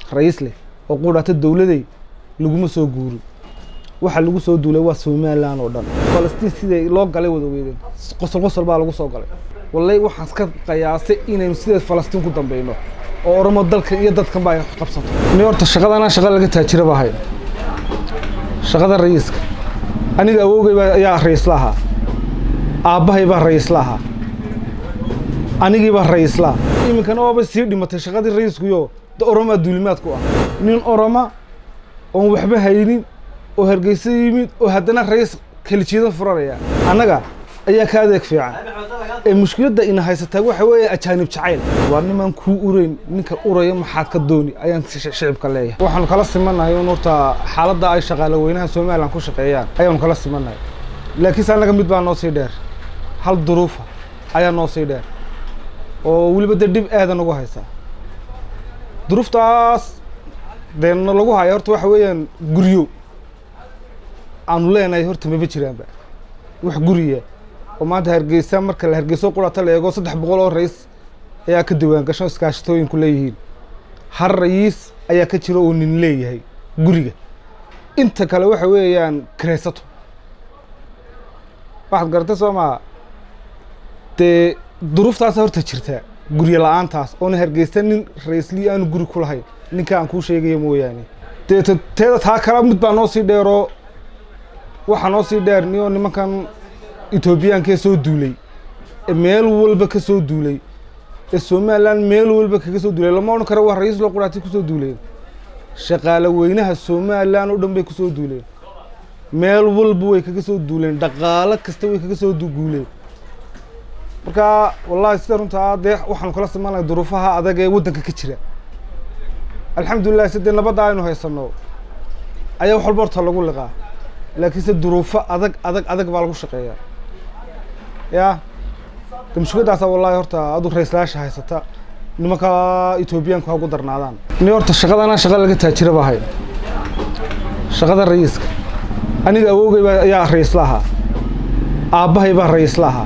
ra-iis leh oo qudhata dowladay laguma soo guurin waxa lagu soo duulay waa somalilan oo dhan falastiin siday loo galay wada weydeen qosol qosol baa lagu soo galay wallay waxaan ka qiyaasay inaynu sideed falastiin ku dambeyno oo oramo dalkan iyo dadkan baa ay qabsato ni horta shaqadana shaqa laga taajira baa hayn shaqada ra'iiska aniga awowgay baa ayaa ra'iisla ahaa aabbahay baa ra'iisla ahaa anigii baa ra'iisla iminkana waaba sii dhimatay shaqadii ra'iiskuyo da oromaa duulimaad ku ah nin oroma oon waxba haynin oo hargeysa yimid oo haddana ra'iis kelijeeda furanaya annaga ayaa ka adeeg fiican ee mushkiladda ina haysataa waxa weeye ajaanib jacayl waa nimaan kuu urayn ninka uraya maxaad ka dooni ayaan shicibka leeyahay waxaanu kala simanahay un horta xaaladda ay shaqaale weynaha somalilan ku shaqeeyaan ayaanu kala simanahay laakiinse annaga mid baa noo sii dheer hal duruufa ayaa noo sii dheer oo weliba dee dhib aada nagu haysaa duruuftaas dee lagu haya horta waxa weeyaan guryo aanu leenahay horta maba jiraanba wax guriya oo maanta hargeysa marka la hargeyso qurata la eego saddex boqol oo ra'iis ayaa ka diwaan gasho iskaashatooyinku leeyihiin hal ra'iis ayaa ka jira oo nin leeyahay guriga inta kale waxa weeyaan kiraysato waxaad garatay soo maa dee duruuftaasa horta jirtaa guryo la-aantaas oona hargeysta nin ra-iislii aanu guri ku lahayn ninka aan kuu sheegaya mooyaane dee teeda taa kala mid baa noo sii dheeroo waxaa noo sii dheer niyoo nimankan etoobiyaankaee soo duulay ee meel walba ka soo duulay ee somalilan meel walba kaga soo duulay lama odhan karo waa ra-iis loo quraatay kusoo duuleen shaqaale weynaha somalilan oo dhan bay kusoo duuleen meel walba way kaga soo duuleen dhaqaalo kasta way kaga soo guuleen marka wallahi sida runtaa dee waxaanu kala simanay duruufaha adag ee waddanka ka jira alxamdulilah sidee nabadda aynu haysano ayaa wax walba horta lagu liqaa laakiinse duruufo adag adag adag baa lagu shaqeeyaa ya de mushkiladdaasa wallahi horta adu ra-islayaasha haysata nimanka etoobiyaanku ha ugu darnaadaan ni horta shaqadana shaqa laga taajira baa hayn shaqada ra'iiska aniga awowgay baa ayaa ra'iisla ahaa aabbahay baa ra'iisla ahaa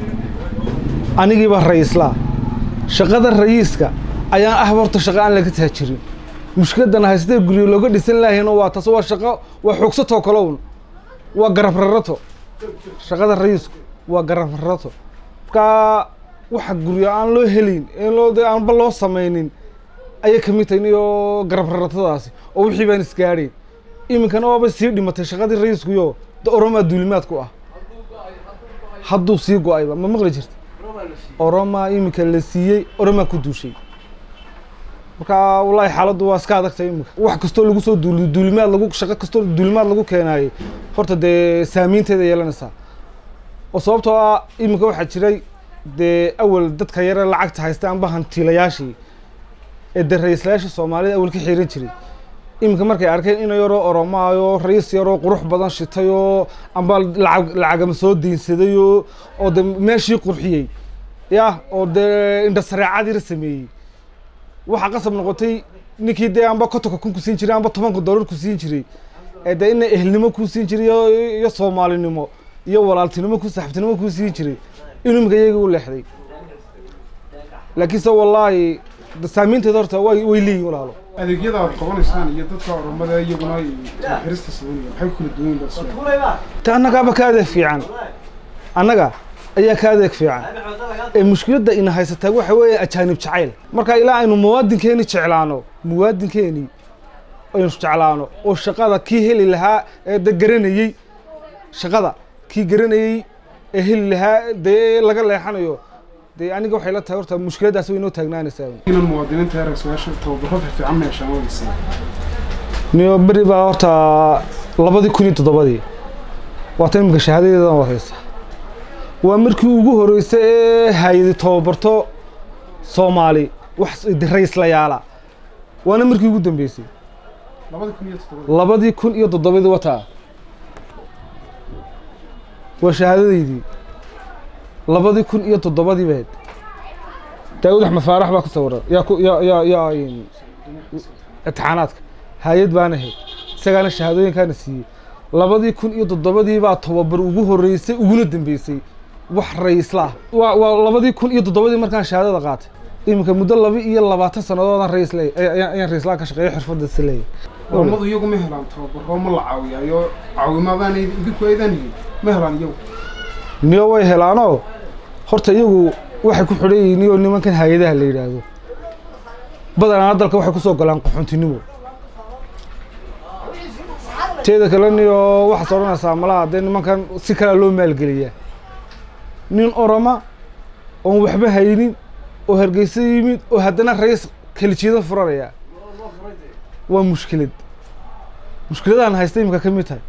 anigii baa ra'iislaa shaqada ra'iiska ayaan ah horta shaqa aan laga taajirin mushkiladana haystee guryo looga dhisan lahaynoo waa taas waa shaqo waa xoogsatoo kalown waa garab rarato shaqada ra'iisku waa garab rarato markaa waxa guryo aan loo helin ee loo de aanba loo samaynin ayay kamid tahay niyoo garab raratadaasi oo wixii baan isgaadhayn iminkana waaba sii dhimatay shaqadii ra'iiskuyo da oromaa duulimaad ku ah hadduu sii go-ayba ma maqli jirta oromaa iminka la siiyey oromaa ku duushay marka wallahi xaaladdu waa iska adagtay iminka wax kastoo lagu soo duul duulimaad lagu shaqo kastoo duulimaad lagu keenaayey horta dee saamiinteeda yeelanaysaa oo sababtoo ah iminka waxaa jiray dee awal dadka yare lacagta haysta amba hantiilayaashii ee dee ra-iislayaasha soomaalida awal ka xiiran jiray iminka markay arkeen ina yaroo oromaayo ra-iis yaroo qurux badan shitayoo amba lacag lacagama soo deynsadayoo oo de meeshii qurxiyey ya oo dee indhasareecadiira sameeyey waxaa qasab noqotay ninkii dee amba kotonka kun ku siin jiray amba tobanka dollar ku siin jiray ee dee ina ehelnimo ku siin jiray iyo soomaalinimo iyo walaaltinimo ku saxabtinimo ku siin jiray inuu iminka iyaga u leexday laakiinse wallaahi saamiinteeda horta way way leeyihin walaalo adeegyada aad qabanaysaan iyo dadka oromada iyaguna xirista sameynaya maxay kula duwan yihiin ta annagaaba ka adeeg fiican annaga ayaa ka adeeg fiican ee mushkiladda ina haysataa waxa weeye ajaanib jacayl marka ilaa aynu muwaadinkeeni jeclaano muwaadinkeeni aynu jeclaano oo shaqada kii heli lahaa ee de garanayey shaqada kii garanayey ee heli lahaa dee laga leexanayo dee aniga waxay la tahay horta mushkiladdaas way inoo taagnaanaysaa inan muwaadiniinta ee ra-iislayaasha tababaro fiican ma yeeshaan waysa niyo beri baa horta labadii kun iyo toddobadii waa tan iminka shahaadadeedan wareysa waa markii ugu horreysay ee hay-adi tababarto soomaali wax ra-iislayaala waana markii ugu dambeysay labada kun iyo toddoba labadii kun iyo toddobadii wataa waa shahaadadeydii labadii kun iyo toddobadii bayd daawud axmed faarax baa ku sawiran yaa ku yaa yaa yaa imtixaanaadka hay-ad baana ahayd isagaana shahaadooyinkaana siiyey labadii kun iyo toddobadii baa tababar ugu horreysay uguna dambeysay wax ra-iisla ah waa waa labadii kun iyo toddobadii markaan shahaadada qaatay iminka muddo laba iyo labaatan sannadoodaan rays leey ayaan raislaan ka shaqeeyo xirfaddaasi leeyahy oromadu iyagu ma helaan tababaro ma la caawiyaayo caawimaadaan idinku aydan helin ma helaan iyagu niyo way helaanoo horta iyagu waxay ku xidhan yihiin niyoo nimankan hay-adaha la yidhaahdo badanaa dalka waxay kusoo galaan qaxoontinimo teeda kale niyo waxaad odhanaysaa malaha dee nimankan si kalea loo maalgeliyaa nin oroma oon waxba haynin oo hargeysa yimid oo haddana rays kelijiida furanaya waa mushkilad mushkiladaan haysta iminka ka mid tahay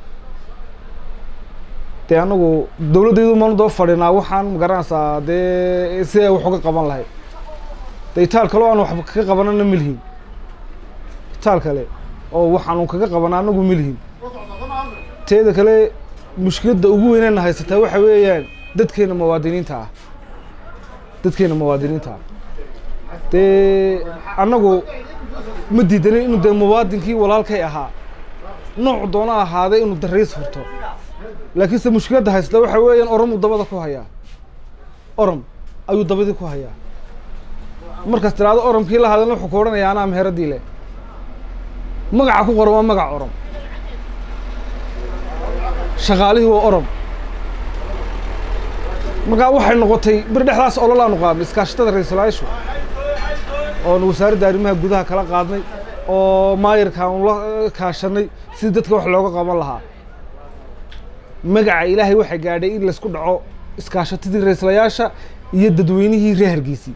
dee anagu dowladdaydu maanu daba fadhinaa waxaan magaranaysaa dee si ay wax uga qaban lahayd de itaal kale oo aan waxba kaga qabanana ma lihin itaal kale oo waxaanu kaga qabana anagu ma lihin teeda kale mushkiladda ugu weynana haysataa waxa weeyaan dadkeena muwaadiniinta ah dadkeena muwaadiniinta ah dee annagu ma diidanin inuu dee muwaadinkii walaalkay ahaa nooc doona ahaaday inuu darays furto laakiinse mushkiladda haysata waxa weeyaan oromuu dabada ku hayaa orom ayuu dabadii ku hayaa markaas tiraado oromkii la hadalna wuxuu ku odhanaya anaa meheradii leh magaca ku qoran waa magac orom shaqaalihii waa orom markaa waxay noqotay bir dhexdaas ololaanu qaadnay iskaashatada ra-iisul-aayashu oonu wasaaradda arrimaha gudaha kala qaadnay oo maayarkaanu la kaashanay sidii dadka wax looga qaban lahaa magaca ilaahay waxay gaadhay in laysku dhaco iskaashatadii ra-iislayaasha iyo dadweynihii reer hargeysii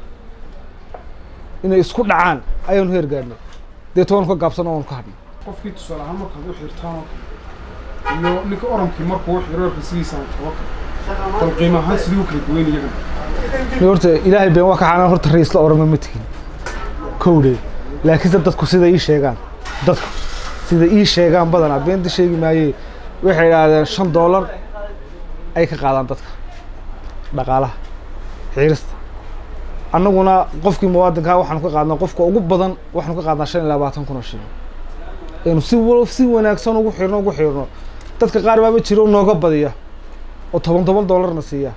inay isku dhacaan ayaanu heer gaadhnay deeto waanu ka gaabsano waanu ka hadhnay qofkii tusaale ahaan markaad u xirtaan oo kale iyo ninka oromkii markuu u xiro risigiisaan taba kale bal qiimo ahaan sidii u kala duwayn iyagana ni horta ilaahay been waa ka xanaan horta raisla orama ma tegin kowdhe laakiinse dadku sida ii sheegaan dadku sida ii sheegaan badanaa beenta sheegi maayee waxay idhaahdeen shan doolar ay ka qaadaan dadka dhaqaalaha xiirista annaguna qofkii muwaadinkaa waxaanu ka qaadnaa qofka ugu badan waxaanu ka qaadnaa shan iyo labaatan kun oo shilin aynu si wa si wanaagsan ugu xirno ugu xirno dadka qaar baaba jiro nooga badiya oo toban toban doolarna siiya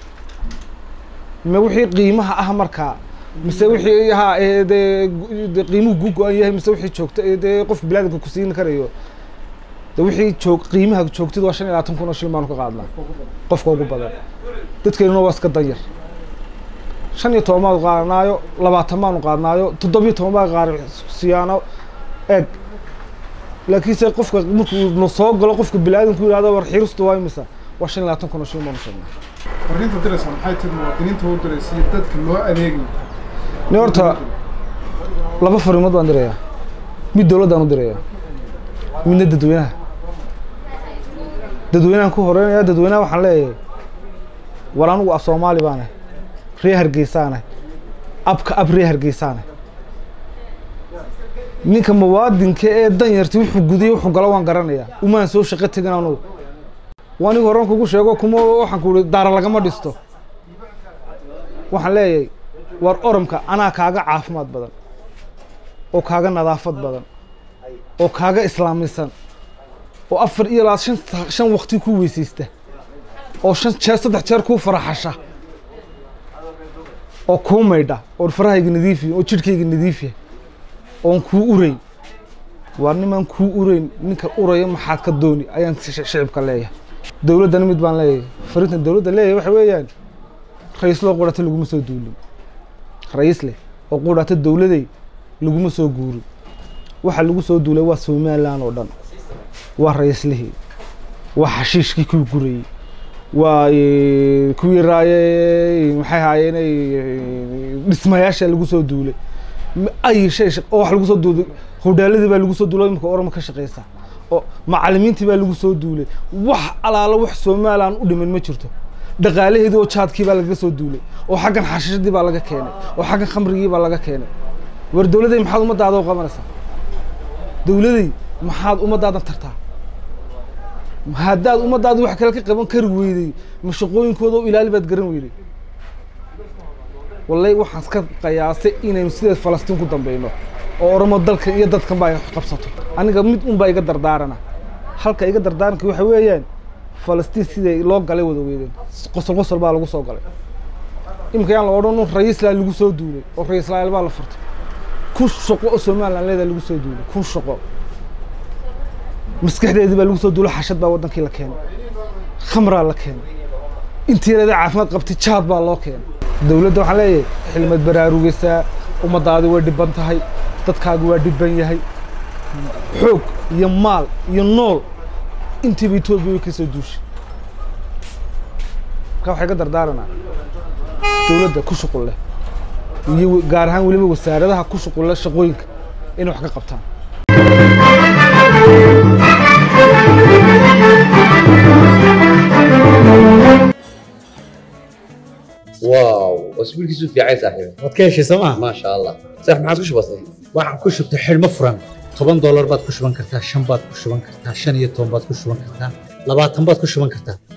ma wixii qiimaha ah markaa mise wixii ha ee dee de qiimuhu ku go-an yahay mise wixii joogta ee dee qofka bilaadanka ku siin karayo de wixii joog qiimaha joogtida waa shan iyo labaatan kun oo shilin baanu ka qaadnaa qofka ugu badan dadkeenuna waa iska danyar shan iyo toban baanu qaadnaayo labaatan baanu qaadnaayo toddobiyo toban baa qaar siyaano eeg laakiinse qofka markuu na soo galo qofka bilaadanku yidhahdo war xiiristu waa imisa waa shan iyo labaatan kun oo shilin baanu sheegnaa fariinta diraysa maxay tahay muwaadiniinta u diraysa iyo dadka loo adeegayo ni horta laba fariimood baan dirayaa mid dowladdaan u dirayaa midna dadweynaha dadweynahan ku horeynaya dadweynaha waxaan leeyahay war anigu af soomaali baanah ree hargeysaanah abka ab ree hargeysaanah ninka muwaadinka ee danyarti wuxuu gudiye wuxuu galo waan garanayaa umaan soo shaqo tegin anugu waa aniga horan kugu sheego kuma waxaan ku ihi daara lagama dhisto waxaan leeyahay war oromka anaa kaaga caafimaad badan oo kaaga nadaafad badan oo kaaga islaamisan oo afar iyo labaad shan shan wakti ku weysaysta oo shan jeer saddex jeer kuu faraxasha oo kuu maydha oo farahayga nadiif yahay oo jidhkayga nadiif yahay oon kuu urayn waar nimaan kuu urayn ninka uraya maxaad ka dooni ayaan shicibka leeyahay dowladdana mid baan leeyahay fariintan dowladda leeyahay waxa weeyaan ra-iisloo qudhata laguma soo duulin ra-iisle oo qudhata dowladay laguma soo guurin waxa lagu soo duulay waa somalilan oo dhan waa ra-iislihii waa xashiishkii kuu gurayey waa kuwii raaye maxay haayeen dhismayaasha lagu soo duulay ay shay oo wax lagu soo duulay hodhaaladii baa lagu soo duulay imika orama ka shaqeysa oo macallimiintii baa lagu soo duulay wax alaala wax somalilan u dhiman ma jirto dhaqaalaheedii oo jaadkii baa lagaga soo duulay oo xaggan xashishadii baa laga keenay oo xaggan khamrigii baa laga keenay war dowladday maxaad ummaddaada u qabanaysaa dowladay maxaad ummaddaadan tartaa haddaad ummaddaada wax kale ka qaban kari weyday ma shaqooyinkooda oo ilaali baad garan weyday wallay waxaan ka qiyaasay inaynu sideed falastiin ku dambeyno oo oromo dalkan iyo dadkan baa qabsato aniga mid un baa iga dardaarana halka iga dardaaranka waxa weeyaan falastiin siday loo galay wada weydeen qosol qosol baa lagu soo galay iminka yaan la odhan un ra-iislaa lagu soo duulay oo ra-iislayaal baa la furtay kun shaqo oo somalilan leedaa lagu soo duulay kun shaqo maskaxdeedii baa lagu soo duulay xashad baa waddankii la keenay khamraa la keenay intii yareeda caafimaad qabtay jaad baa loo keenay dowladda waxaan leeyahay xilmad baraarugaysaa ummadaadi way dhiban tahay dadkaagu waa dhiban yahay xoog iyo maal iyo nool intiiba etoobiya way ka soo duushay marka waxay ka dardaaranaa dowladda ku shuqul leh iyo gaar ahaan weliba wasaaradaha ku shuqul leh shaqooyinka inay wax ka qabtaan واو اسبوع كيسو في عايز صاحبي waad ka heshay sooma ما شاء الله صح ما عاد وش بصي waxaan ku shubtay xidhmo furan toban doolar baad ku shuban kartaa shan baad ku shuban kartaa shan iyo toban baad ku shuban kartaa labaatan baad ku shuban kartaa